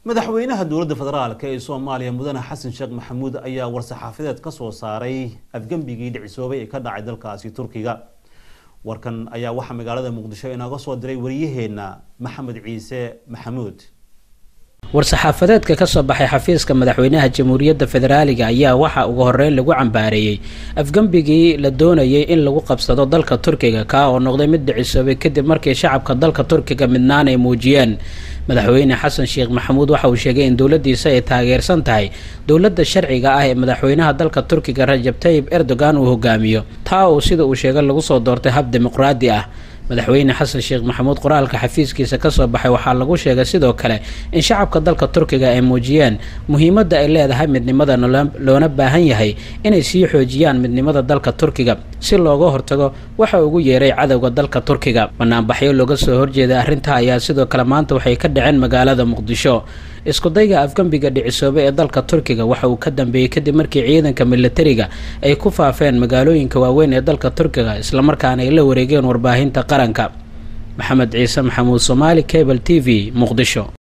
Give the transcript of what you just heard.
madaxweynaha dowladda federaalk ee soomaaliya mudane xasan sheekh maxamuud ayaa war-saxaafadeed ka soo saaray afgembigii dhicisoobay ee ka dhacay dalkaasi turkiga warkan ayaa waxaa magaalada muqdisho inooga soo diray wariyaheenna maxamed ciise maxamuud war-saxaafadeedka ka soo baxay xafiiska madaxweynaha jamhuuriyadda federaaliga ayaa waxaa ugu horeyn lagu cambaareeyey afgembigii la doonayay in lagu qabsado dalka turkiga kaa oo noqday mid dhicisoobay kadib markii shacabka dalka turkiga midnaan ay muujiyeen madaxweyne xasan sheekh maxamuud waxa uu sheegay in dowladdiisa ay taageersan tahay dowladda sharciga ah ee madaxweynaha dalka turkiga rajab tayib erdogan uu hogaamiyo taa uu sida uu sheegay lagu soo doortay hab dimuqraadi ah madaxweyne xasan sheekh maxamuud qoraalka xafiiskiisa kasoo baxay waxaa lagu sheegay sidoo kale in shacabka dalka turkiga ay muujiyeen muhiimadda ay leedahay midnimada loona baahan yahay inay sii xoojiyaan midnimada dalka turkiga si looga hortago waxa ugu yeeray cadowga dalka turkiga banaanbaxyo looga soo horjeeday arrintaa ayaa sidoo kale maanta waxay ka dhaceen magaalada muqdisho iskudayga afgembiga dhicisoobe ee dalka turkiga waxa uu ka dambeeyey kadib markii ciidanka militariga ay ku faafeen magaalooyinka waaweyn ee dalka turkiga islamarkaana ay la wareegeen warbaahinta qaranka maxamed ciise maxamuud somaali cable t v muqdisho